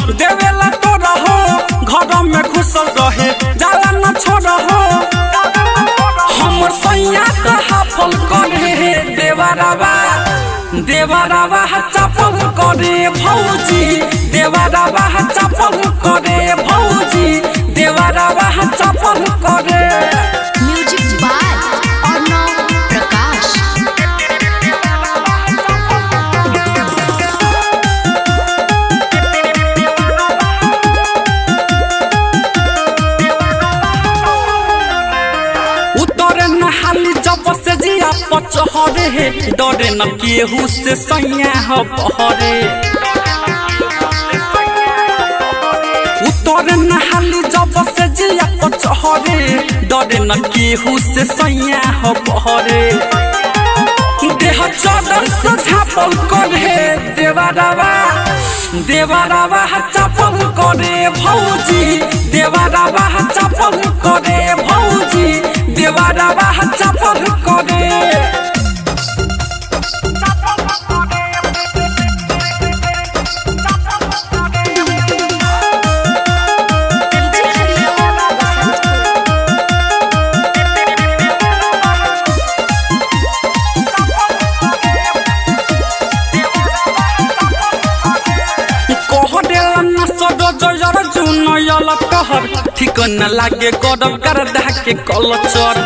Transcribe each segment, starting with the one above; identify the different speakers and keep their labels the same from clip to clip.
Speaker 1: देवेला तो रहो घर में घुसल रहे जाला न छोड़ हो हमर सैया त हाफल करे देवरवा देवरवा चपल करे भौजी देवरवा चपल करे भौजी देवरवा चपल करे
Speaker 2: म्यूजिक बाय अर्णव प्रकाश
Speaker 1: उतरे नहाली जब से जिया पचहरे हे डरे न केहू से सैया ह बहरे उतरे नहाली जब से जिया पचहरे डरे न केहू से सैया ह बहरे देह चादर से झापल करे देवरवा देवरवा चपल करे भौजी देवरवा चपल करे भौजी देवरवा चपल करे कह देला न सदो जयर जुन यल कहर ठीक न लागे गडब कर दह के कलचर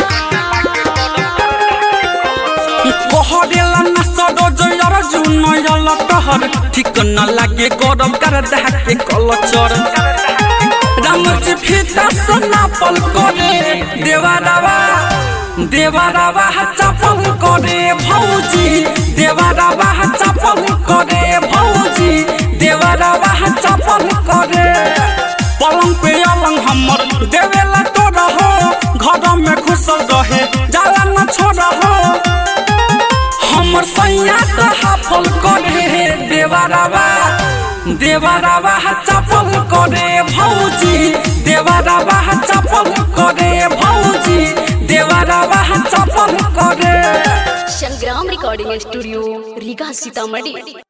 Speaker 1: कह देला न सदो जयर जुन यल कहर ठीक न लागे गडब कर दह के कलचर रामजी फीता सना पल करे देवारावा देवारावा चपल करे भौजी देवारावा चपल करे भौजी देवारावा चपल करे पलंग पे अलंग हमर देवेला तो रहो घर में घुसल रहे जाला न छोड़ हो हमर सैया त हाफल करे देवरवा देवरवा चपल करे भौजी देवरवा चपल करे भौजी देवरवा चपल करे
Speaker 2: संग्राम रिकॉर्डिंग स्टूडियो रीगा सीतामढ़ी